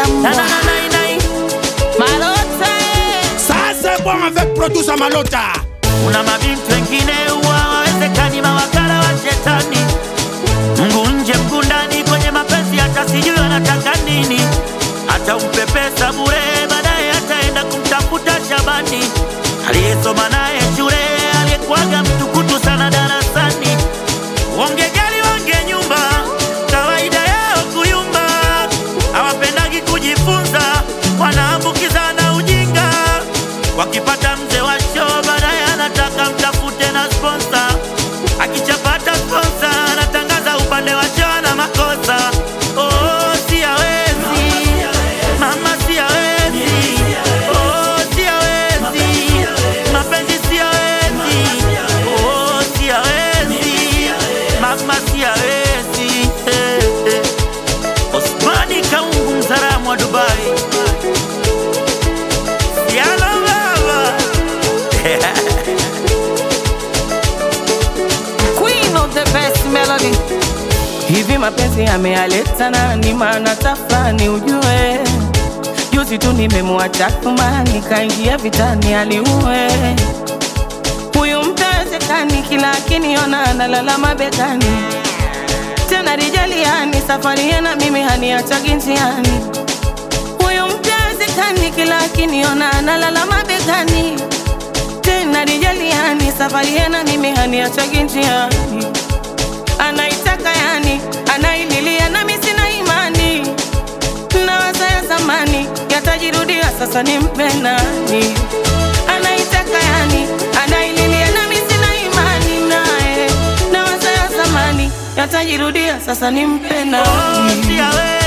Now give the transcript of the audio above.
mbwa. Na, na, na, na, na, Malota eh. Ça c'est bon avec producer Malota. Kuna mabinti wengine huwa hawawezekani, mawakala wa shetani, mguu nje mguu ndani, kwenye mapenzi hata sijui anataka nini. Hata umpe pesa bure, baadaye ataenda kumtafuta Shabani aliyesoma naye shule, aliyekuwaga mtukutu sana darasani. Wangejali wange nyumba, kawaida yao kuyumba, hawapendagi kujifunza, wanaambukizana ujinga. Wakipata mzee wa show, baadaye anataka mtafute na sponsa. Akichapata sponsa, anatangaza upande wa show na makosa. Oh, si hawezi mama, si hawezi oh, si hawezi mapenzi, si hawezi oh, si hawezi mama, si hawezi eh, eh. Osmani Kaungu, mzaramu wa Dubai, Siala baba Queen of the best melody. Hivi mapenzi yameyaleta nani? Maana tafrani ujue, juzi tu nimemwacha kumani, kaingia vitani aliue huyu mtawezekani, kila akiniona analala mabegani, tena rijaliani, safari yana mimi haniachagi njiani. Huyu mtawezekani, kila akiniona analala mabegani tena rijaliani, safari yana mimi haniachagi njiani. Anaitaka yani, anaililia nami sina imani, nawaza ya zamani yatajirudia, sasa nimpe nani? Anaitaka yani, anaililia nami sina imani naye, nawaza ya zamani yatajirudia, sasa nimpe oh, nani? si hawezi